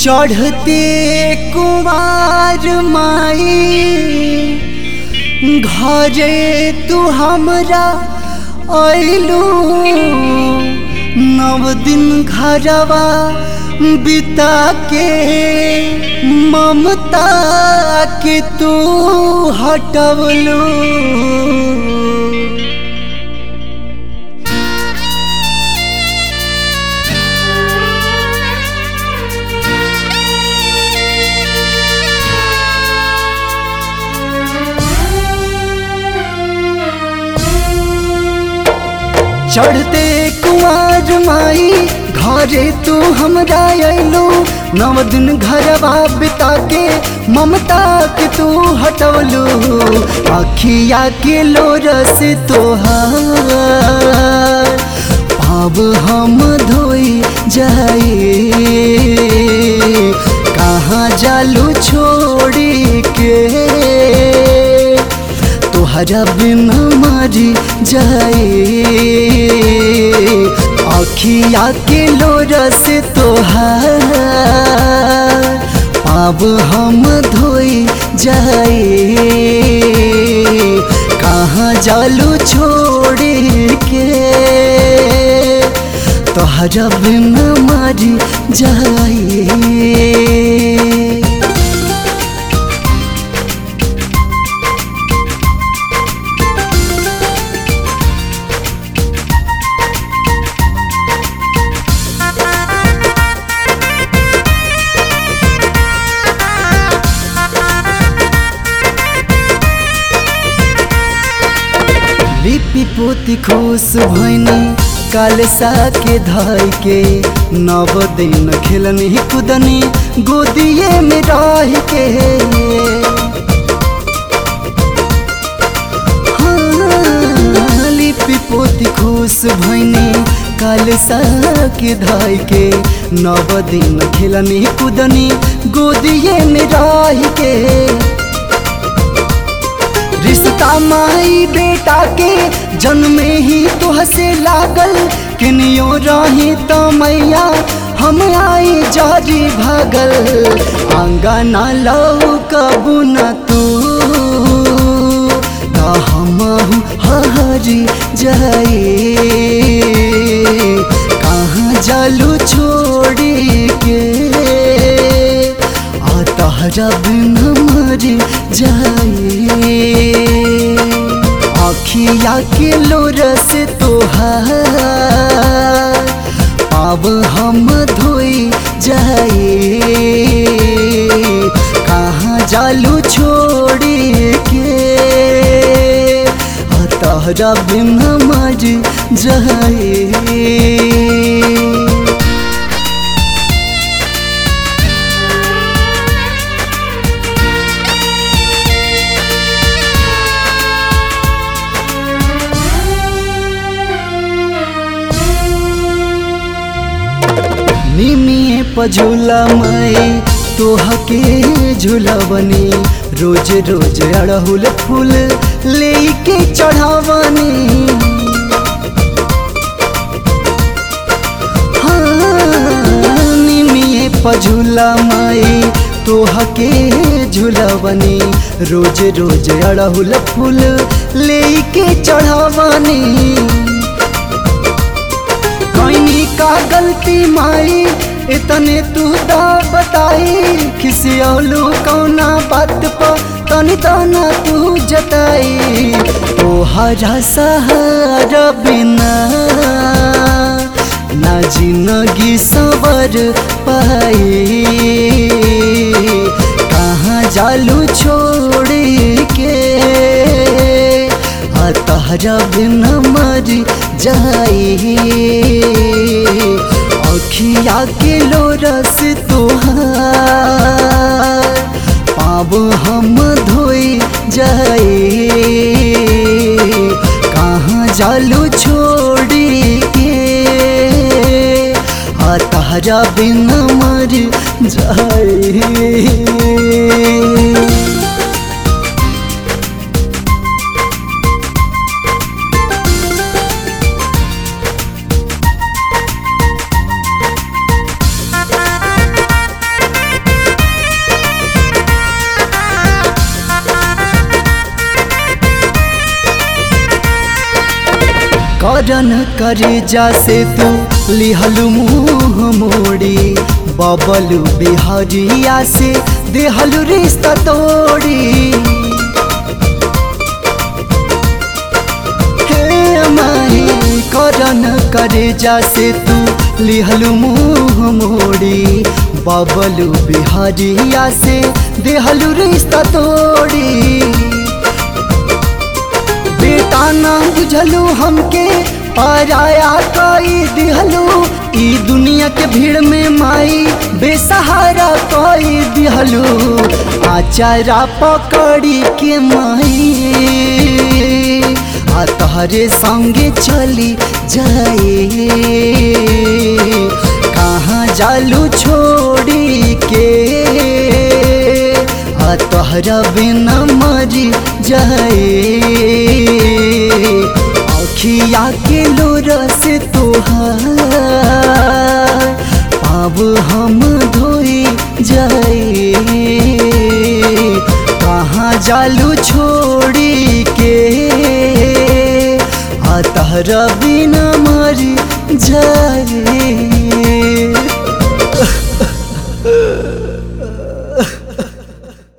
चढ़ते कुमार माई घरे तू हमरा अइलू नव दिन घरवा बिता के ममता के तू हटवलू चढ़ते कुआर माई घरे तू हमरा अइलू नव दिन घरवा बिता के ममता के तू हटवलू अखिया के लोर से तोहार पाब हम धोई जाए कहाँ जालू छोड़ी के तोहरा बिना मरी जाए अखिया के लोर से तोहार पाब हम धोई जाए कहाँ जालू छोड़ के तोहरा बिना मरी जाए लिपि पोती खुश भैनी कालसा के धाई के नव दिन खेलनी कुदनी गोदिए में रह के हाँ, लिपि पोती खुश भैनी कालसा के धाई के नव दिन खेलनी कुदनी गोदिए में रह के रिश्ता माई बेटा के जन्मे ही तो हसे लागल किनियो रही तो मैया हम आई जारी भागल आंगना लौ कबू न तू का हम हरी जाए कहाँ जालू छोड़ी के आ तहरा बिन मर जाए अखिया के लोर से तोहार पाब हम धोई जाए कहाँ जालू छोड़ी के आ तहरा बिन मर जाए निमिए पझुला मई तोहके झुलवनी रोज रोज अड़हुल फूल लेके चढ़ावनी हाँ, निमिए पझुला मई तोहके झुलवनी रोज रोज अड़हुल फूल लेके चढ़ावनी कोई का गलती माई इतने तू दा बताई खिसियलू कौना बात पर तनी तना तू जताई तोहरा सहारा बिना ना जिंदगी सबर पाई कहाँ जालू छोड़ के आ तहरा बिना मर जाए अखिया के लोरस तोहार पाब हम धोई जाए कहाँ जालू छोड़ के आ तहरा बिना मर जाए करन करे जासे तू लिहलु मुँह मोड़ी बबलू बिहारिया से देहलु रिश्ता तोड़ी हे माही करन करे जासे तू लिहलु मुँह मोड़ी बबलू बिहारिया से देहलु रिश्ता तोड़ी बेटा ना बुझलू हमके पराया कोई दिहलू ई दुनिया के भीड़ में माई बेसहारा कोई दिहलू आचारा पकड़ी के माई आ तहरे संगे चली जाए कहाँ जालू छोड़ी के आ तोहरा बिना मरी जाए अखिया के लोरा से तोहार पाब हम धोई जाए कहाँ जालू छोड़ी के आ तहरा बिना मरी जाए